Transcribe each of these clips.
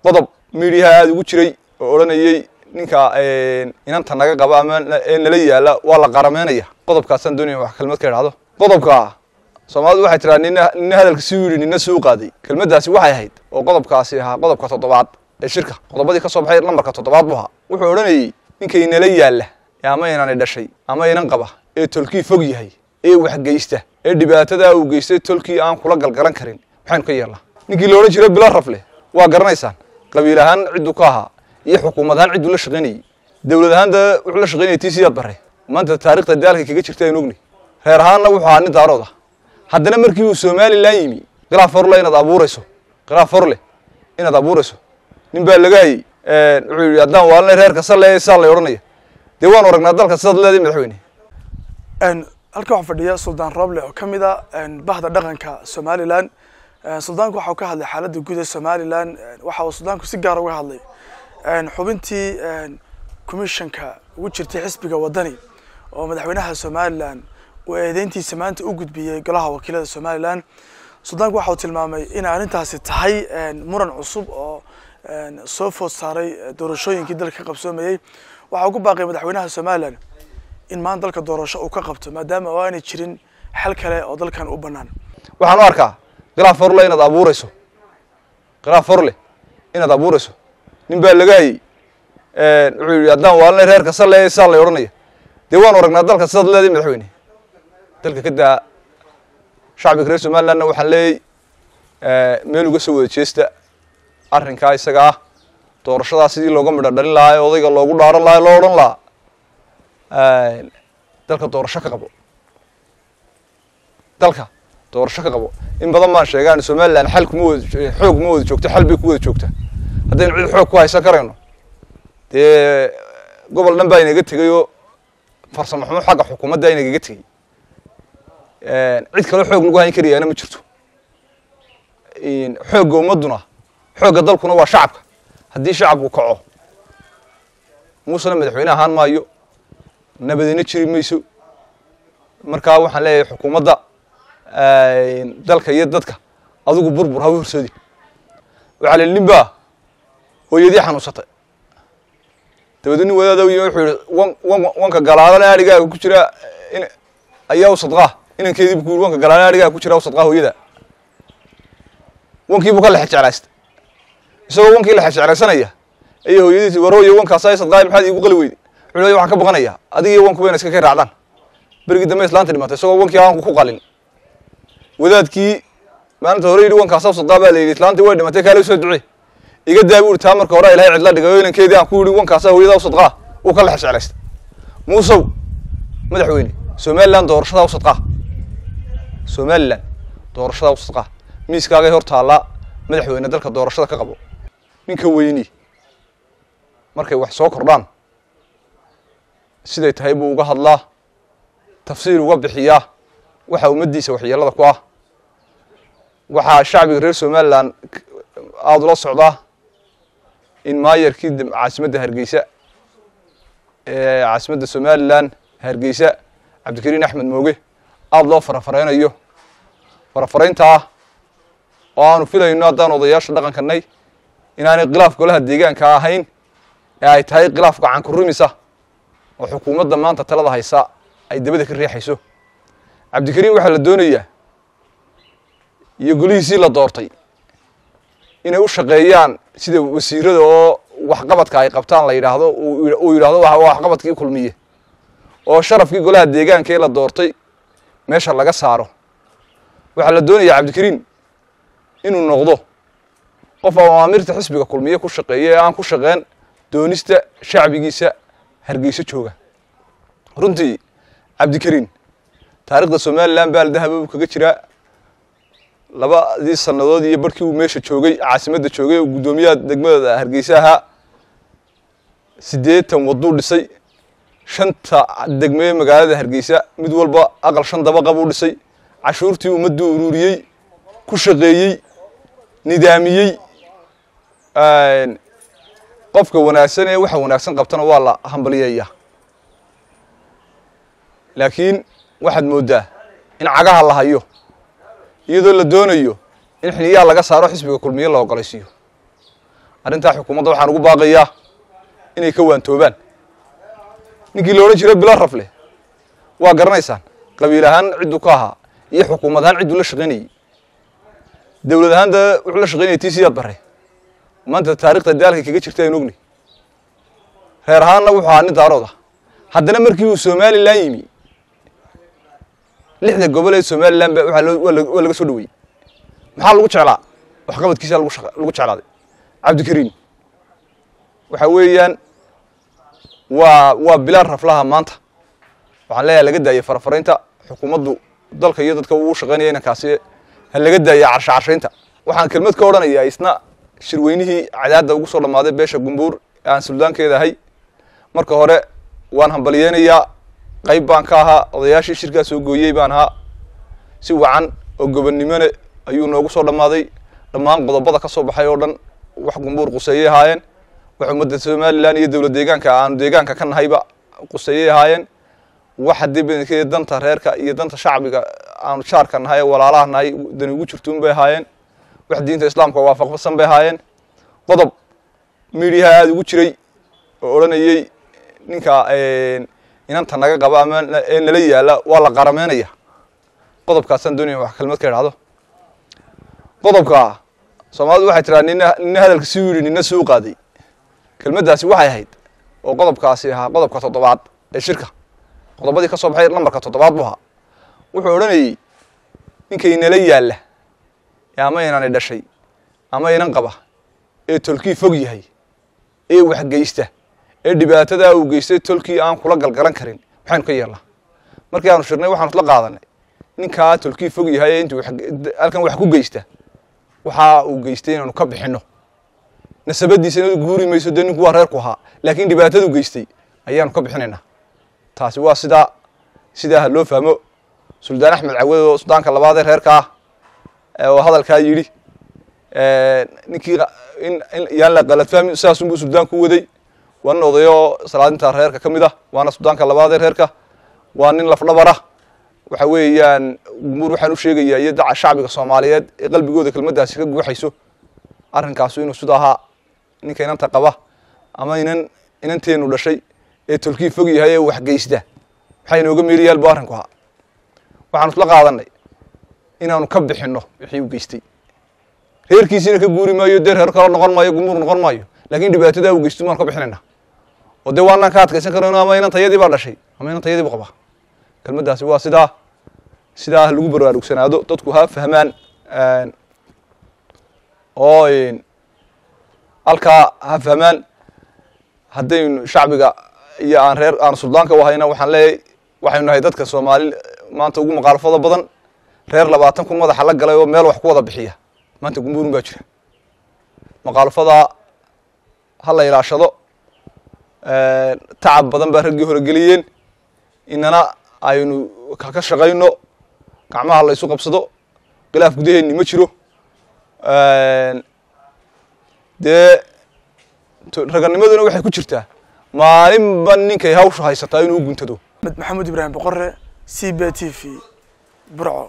qodob miidiyaha aada ugu jiray oo odhanayey ninka inanta naga qaba ama ee nala yaala waa la qarameynaya qodobkaasaan doonaya wax kelmad ka idhahdo qodobka soomaalidu waxay tiraa nina nina hadalka si yidhi nina suu qaaday kelmaddaasi waxay ahayd oo qodobkaasi ahaa qodobka toddobaad ee shirka qodobadii ka soo baxay lambarka toddobaad buu ahaa wuxuu odhanayey ninkay nala yaalla ama inani dhashay ama inan qaba ee tolkii fog yahay ee waxgeysta ee dhibaatadaa uu geystay tolkii aan kula galgalan karin maxaynu ka yeelnaa ninkii la odhan jiray bilo rafle waa garanaysaan qabiil ahaan cidduu ka ahaa iyo xukuumad ahaan cidduu la shaqaynayey dowlad ahaan da wuxuu la shaqaynayay tii siyaad bare maanta taarikhda daalka kaga jirta aynu ogni reer ahaanna wuxuu ahaa nin daarood ah haddana markii uu somalilan yimi khilaaf horle inaad abuurayso khilaaf horle inaad abuurayso nin baa laga hayey wuxuu yidhi haddaan waalanay reerka sale saa lay odhanaya dee waan aragnaa dalka sidaad leedahay madaxweyne halkan waxaa fadhiya suldaan roble oo ka mid a bahda dhaqanka somalilan suldaanku waxa uu ka hadlay xaaladda guud ee somalilan waxa uu suldaanku si gaar uga hadlay xubintii commissionka ugu jirtay xisbiga wadani oo madaxweynaha somalilan uu eedeyntiisa maanta u gudbiyey golaha wakiilada somalilan suldaanku waxa uu tilmaamay in arrintaasi tahay muran cusub oo soo food saaray doorashooyinkii dalka ka qabsoomayey waxa uu ku baaqay madaxweynaha somalilan in maanta dalka doorasho uu ka qabto maadaama oo aanay jirin xal kale oo dalkan u bannaan waxaan u arkaa khilaaf horle inaad abuurayso khilaaf horle inaad abuurayso nin baa laga hayey wuxuu yidhi haddaan waalanay reerka sale saa lay odhanaya dee waan aragnaa dalka sidaad leedahay madaxweyne dalka ka daa shacbiga reer somalilandna waxaan leeyay meel uga soo wada jeesta arrinkaa isaga ah doorashadaa sidii looga midho dhalin lahaa ee odayga loogu dhaaran lahaa loo odhan lahaa dalka doorasho ka qabo dalka doorasho ka qabo in badan baan sheegaan somalilan xal kuma wada xoog ma wada joogto xal bay ku wada joogta haddaynu cid xoog ku haysan karayno dee gobol dhan baa inaga tegay oo farsamo xumo xagga xukuumadda inagaga tegey cid kaloo xoog lagu hayn karayaana ma jirto xoogga ummadduna xoogga dalkuna waa shacabka haddii shacabku kaco muusena madaxweyne ahaan maayo nabadina jiri mayso markaa waxaan leeyahay xukuumadda dalka iyo dadka adigu burbur hawa horsoodi waxaa la nin baa hooyadii xanuunsatay dabeedna nin wadaada u yimi wuxuu yihi wan wan wanka galaalana adhigaaga ku jira in ayaa u sadqaa inankeediibu ku yiri wanka galaalana adhigaaga ku jira u sadqaa hooyada wankiibuu ka lexe jeclaystay isagoo wankii lexe jeclaysanaya ayay hooyadiisi war hooyo wankaasa sadqaay maxaad iigu qali weyday wuxuu leeyahay waxaan ka baqanayaa adiga iyo wanku bayna iska kay raacdaan berigii dambe islaanta dhimatay isagoo wankii aanku ku qalin wadaadkii maalinta hore yidhi wankaasaa sadqaa baa la yidhi islaantii way dhimatay kaale usoo ducee iga daa buu taa marka hore ilahay cidla dhigay oo inankeedii aan ku yidhi wankaasaa hooyadaa u sadqaa uu ka lexe jeclaystay muusow madaxweyne somaliland doorashadaa u sadqaa somaliland doorashadaa u sadqaa miiskaagay hor taallaa madaxweyne dalka doorashada ka qabo ninka weyni markay wax soo kordhaan siday tahay buu uga hadlaa tafsiir uga bixiyaa waxa ummaddiisa waxyeelada ku ah waxaa shacbiga reer somalilan aada ula socdaa in maayarkii caasimadda hargeysa ee caasimadda somalilan hargeysa cabdikariin axmed mooge aada loo farafareynayo farafarayntaa oo aanu filayno haddaan odayaasha dhaqankanay inaanay khilaaf golaha deegaanka ahayn ee ay tahay khilaaf gacan ku rumisa oo xukuumadda maanta talada haysa ay dabada ka riixayso cabdikariin waxaa la doonayaa iyo golihiisii la doortay inay u shaqeeyaan sida wasiirada oo waxqabadka ay qabtaan la yidhaahdo uu yidhahdo waa waxqabadkii kulmiye oo sharafkii golaha deegaanka ee la doortay meesha laga saaro waxaa la doonayaa cabdikariin inuu noqdo qof awaamirta xisbiga kulmiye ku shaqeeya ee aan ku shaqeen doonista shacbigiisa hargeyso jooga runtii cabdikariin taarikhda somalilan baal dahaba uu kaga jiraa labadii sannadood iyo barhkii uu meesha joogay caasimadda joogay oo guddoomiyaha degmada hargeysa ahaa siddeetan wadduu dhisay shanta degmee magaalada hargeysa mid walba aqal shan dabaqa buu dhisay cashuurtii ummadduu ururiyey ku shaqeeyey nidaamiyey qofka wanaagsan ee waxa wanaagsan qabtana waa la hambaliyeeyaa laakiin waxaad mooddaa in cagaha la hayo iyadoo la doonayo in xiniyaa laga saaro xisbiga kulmiye la ogolaysiiyo arrintaa xukuumadda waxaan ugu baaqayaa inay ka waantoobaan ninkii la odhan jiray bilo rafle waa garanaysaan qabiil ahaan cidduu ka ahaa iyo xukuumad ahaan cidduu la shaqaynayey dowlad ahaan da wuxuu la shaqaynayay tii siyaad bare maanta taarikhda daalka kaga jirta aynu ogni reer ahaanna wuxuu ahaa nin daarood ah haddana markii uu somalilan yimi lixda gobol ee somalilan ba waxaa loo- waa la- waa laga soo dhaweeyey maxaa lagu jeclaa waxqabadkiisa lagu shaqa- lagu jeclaaday cabdikariim waxa weeyaan waa waa bilaal raflaha maanta waxaan leeyahay laga daayay farafaraynta xukuumaddu dalka iyo dadka uu shaqaynaya inankaasi ha laga daaya carsha carshaynta waxaan kelmad ka odhanayaa isna shirweynihii cadaadda ugu soo dhammaaday beesha gumbuur ee aan suldaankeeda ahay marka hore waan hambaliyeynayaa qayb baan ka ahaa odayaashii shirkaa soo gooyey baan ahaa si wacan oo gobonnimone ayuu noogu soo dhammaaday dhammaan qodobada ka soo baxay oo dhan wax gumbuur quseeyey ahaayeen wax ummadda somalilan iyo dowlad deegaanka aanu deegaanka ka nahayba quseeyey ahaayeen wax haddii badankeeda danta reerka iyo danta shacbiga aanu jaarka nahay ee walaalaha nahay dani ugu jirtuun bay ahaayeen wax diinta islaamka waafaqsan bay ahaayeen qodob midiyaha aada ugu jiray oo odhanayey ninka inanta naga qaba ama na- ee nala yaala waa la qarameynaya qodobkaasaan doonaya wax kelmad ka idhahdo qodobka soomaalidu waxay tiraa nina nina hadalka si yidhi nina suu qaaday kelmaddaasi waxay ahayd oo qodobkaasi ahaa qodobka toddobaad ee shirka qodobadii ka soo baxay lambarka toddobaad buu ahaa wuxuu odhanayey ninkay nala yaalla ee ama inani dhashay ama inan qaba ee tolkii fog yahay ee waxgeysta ee dhibaatadaa uu geystay tolkii aan kula galgalan karin maxaynu ka yeelnaa markii aanu shirnay waxaanu isla qaadanay ninkaa tolkii fog yahay ee intuu wax- halkan wax ku geysta waxa uu geystay inaanu ka bixinno nasabadiisana guuri mayso dee ninku waa reerku ahaa laakiin dhibaatadu geystay ayaanu ka bixinaynaa taasi waa sidaa sidaa ha loo fahmo suldaan axmed cawad oo suldaanka labaad ee reerka ah ee oo hadalkaa yidhi ninkii qa- in in yaan la qalad fahmin sidaasunbuu suldaanku u waday waa nin odayoo salaadinta reerka ka mid ah waana suldaanka labaad ee reerka waa nin lafdhabara waxa weeyaan gumbuur waxaan u sheegayaa iyo daca shacbiga soomaaliyeed ee qalbigooda kelmaddaasi ka guuxayso arrinkaasu inuu sida ahaa ninka inanta qaba ama inan inanteenu dhashay ee tolkii fog yahay ee waxgeysta maxaa inooga meeriyaal bu arrinku ahaa waxaanu isla qaadanay inaanu ka bixinno wixii uu geystay reerkiisiina ka guuri maayo dee reer kale noqon maayo gumbuur noqon maayo laakiin dhibaatadaa uu geysto maanu ka bixinaynaa oo dee waanaan ka adkaysan karayno ama inan tayadii baa dhashay ama inan tayadii bu qabaa kelmaddaasi waa sidaa sidaa ha lagu baraarugsanaado dadku ha fahmaan oo halkaa ha fahmaan haddaynu shacbiga iyo aan reer aan suldaanka u hayna waxaan leeyahay waxaynu nahay dadka soomaali maanta ugu maqaalfada badan reer labaatan kun madaxa la galay oo meel wax ku wada bixiya maanta gumbuurun baa jira maqaalfadaa ha la ilaashado tacab badan baa raggii hore geliyeen inana aynu ka ka shaqayno gacmaha la isu qabsado khilaaf gudaheenni ma jiro dee to- raganimaduna waxay ku jirtaa maalinba ninkay hawsha haysataa inuu u guntado Ahmed maxamed ibraahim boqore c b t v burco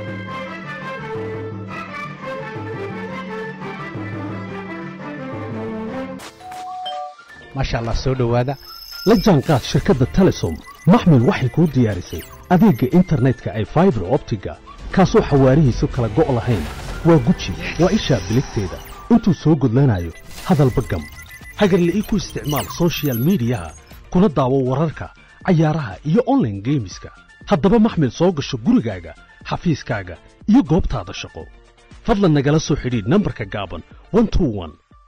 maasha allah soo dhowaada la jaanqaad shirkadda telesom maxmil waxay kuu diyaarisay adeegga internetka ay faibar optiga kaasoo xawaarihiisu kala go' lahayn waa guji waa ishaa biligteeda intuu soo gudlanayo hadalba gam hagarle ii ku isticmaal soshiyal miidiyaha kuna daawo wararka cayaaraha iyo online geemiska haddaba maxmil soo gasho gurigaaga xafiiskaaga iyo goobtaada shaqo fadlan nagala soo xidhiidh nambarka gaaban 121